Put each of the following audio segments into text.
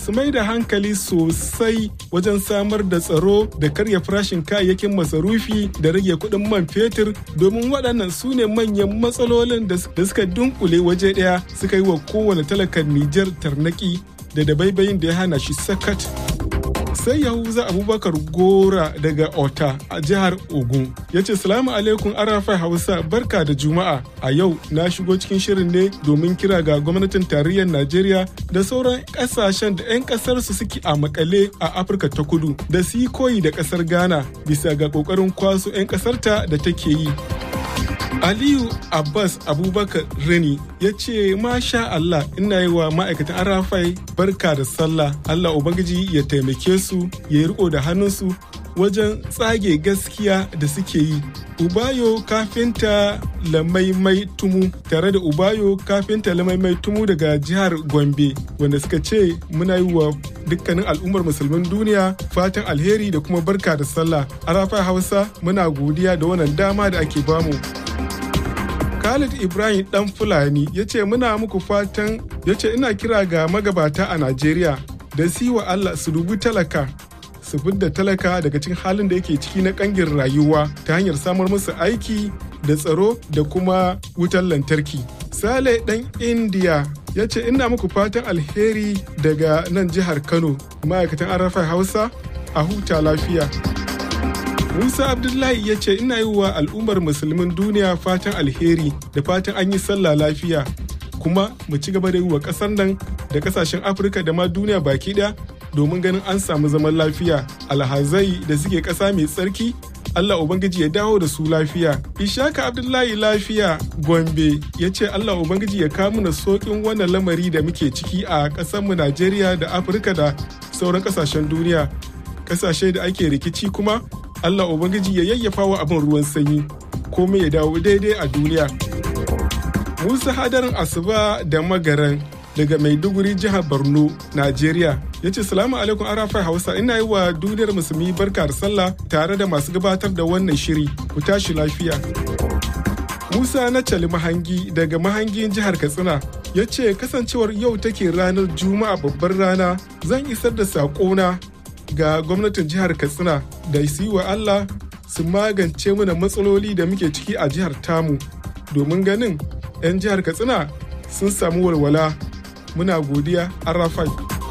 su mai da hankali sosai wajen samar da tsaro da karya farashin kayayyakin masarufi da rage kuɗin man fetur domin waɗannan su ne manyan matsalolin da suka dunkule waje ɗaya suka yi wa kowane talakan Nijar tarnaki da dabaibayin da ya hana shi sakat. sai yahuza abubakar gora daga ota a jihar ogun ya ce salamu alaikum arafai hausa barka da juma'a a yau na shigo cikin shirin ne domin kira ga gwamnatin tarayyar najeriya da sauran kasashen da 'yan kasar su suke a makale a afirka ta kudu da su yi koyi da kasar ghana bisa ga kokarin kwaso 'yan kasarta da take yi Aliyu Abbas Abubakar Reni ya ce masha Allah ina yi wa ma'aikatan Arafai barka da sallah Allah Ubangiji ya taimake su ya yi riko da hannunsu wajen tsage gaskiya da suke yi. Ubayo kafinta lamaimai tumu tare da Ubayo kafinta lamaimai tumu daga jihar Gombe wanda suka ce muna yi wa dukkanin al'ummar musulmin duniya fatan alheri da kuma barka da sallah. Arafai Hausa muna godiya da wannan dama da ake bamu. Khalid Ibrahim dan Fulani ya ce muna muku fatan ya ce ina kira ga magabata a Najeriya da siwa Allah su dubi talaka su fidda talaka daga cikin halin da yake ciki na kangin rayuwa ta hanyar samar musu aiki da tsaro da kuma wutar lantarki. Sale dan India ya ce ina muku fatan alheri daga nan jihar Kano ma'aikatan Arafai Hausa a huta lafiya. Musa Abdullahi ya ce ina yi wa al'ummar musulmin duniya fatan alheri da fatan an yi sallah lafiya kuma mu ci gaba da yi wa ƙasar nan da ƙasashen Afirka da ma duniya baki ɗaya domin ganin an samu zaman lafiya alhazai da suke ƙasa mai tsarki Allah Ubangiji ya dawo da su lafiya. Ishaka Abdullahi lafiya Gombe ya ce Allah Ubangiji ya kawo mana sokin wannan lamari da muke ciki a ƙasarmu Najeriya da Afirka da sauran ƙasashen duniya. Ƙasashe da ake rikici kuma Allah Ubangiji ya yayyafa wa abin ruwan sanyi komai ya dawo daidai a duniya. Musa hadarin asuba da magaran daga Maiduguri jihar Borno, Najeriya. Ya ce salamu alaikum arafai Hausa ina yi wa duniyar musulmi barka da sallah tare da masu gabatar da wannan shiri ku tashi lafiya. Musa na Cali Mahangi daga Mahangin jihar Katsina ya ce kasancewar yau take ranar Juma'a babbar rana zan isar da saƙona ga gwamnatin jihar katsina da su yi wa allah su magance mana matsaloli da muke ciki a jihar tamu domin ganin 'yan jihar katsina sun samu walwala muna godiya arafai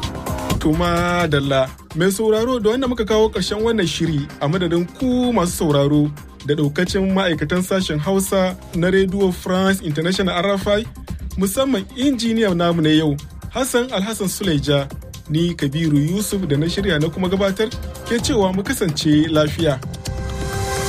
tuma dalla mai sauraro da wanda muka kawo ƙarshen wannan shiri a madadin ku masu sauraro da ɗaukacin ma'aikatan sashen hausa na radio france international arafai musamman injiniyan namu na yau hassan alhassan suleja ni kabiru yusuf da na shirya na kuma gabatar ke cewa mu kasance lafiya